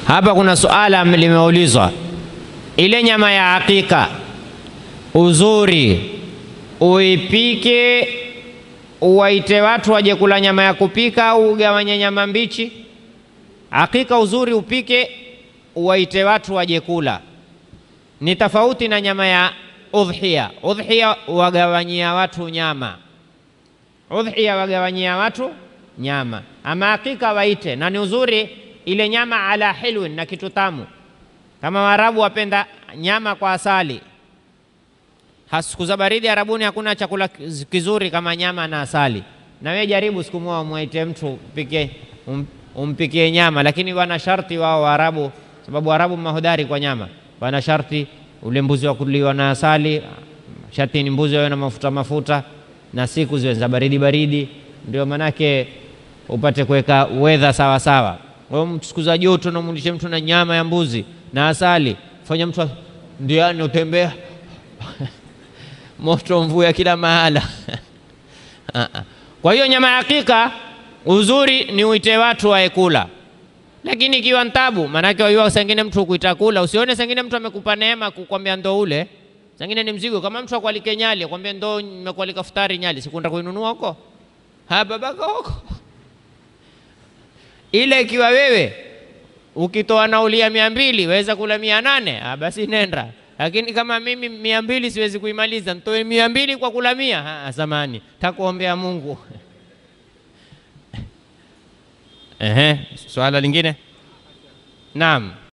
Hapa kuna suala limeulizwa, ile nyama ya hakika uzuri uipike uwaite watu waje kula nyama ya kupika au ugawanye nyama mbichi? Hakika uzuri upike uwaite watu waje kula, ni tofauti na nyama ya udhiya. Udhiya wagawanyia watu nyama, udhiya wagawanyia watu nyama, ama hakika waite, na ni uzuri ile nyama ala hilwin, na kitu tamu. Kama Waarabu wapenda nyama kwa asali, siku za baridi Arabuni hakuna chakula kizuri kama nyama na asali. Na wewe jaribu siku moja umwaite mtu upike, um, umpikie nyama, lakini wana sharti wao Waarabu, sababu Waarabu mahodari kwa nyama, wana sharti ule mbuzi wa kuliwa na asali, sharti ni mbuzi wawe na mafuta mafuta, na siku ziwe za baridi baridi, ndio manake upate kuweka weather sawa sawa. Siku za joto namulishe mtu na nyama ya mbuzi na asali, fanya mtu ndiani utembea moto mvuya kila mahala kwa hiyo nyama ya hakika uzuri ni uite watu waekula, lakini ikiwa ntabu, maanake waiwa sengine mtu kuita kula, usione sengine mtu amekupa neema kukwambia ndo ule, sengine ni mzigo. Kama mtu akwalike Nyali akwambia ndo nimekualika futari Nyali, sikunda kuinunua huko ha babaka huko ile. Ikiwa wewe ukitoa nauli ya mia mbili waweza kula mia nane basi nenda lakini kama mimi mia mbili siwezi kuimaliza, ntoe mia mbili kwa kula mia. Samani, takuombea Mungu. Ehe, swala lingine. Naam.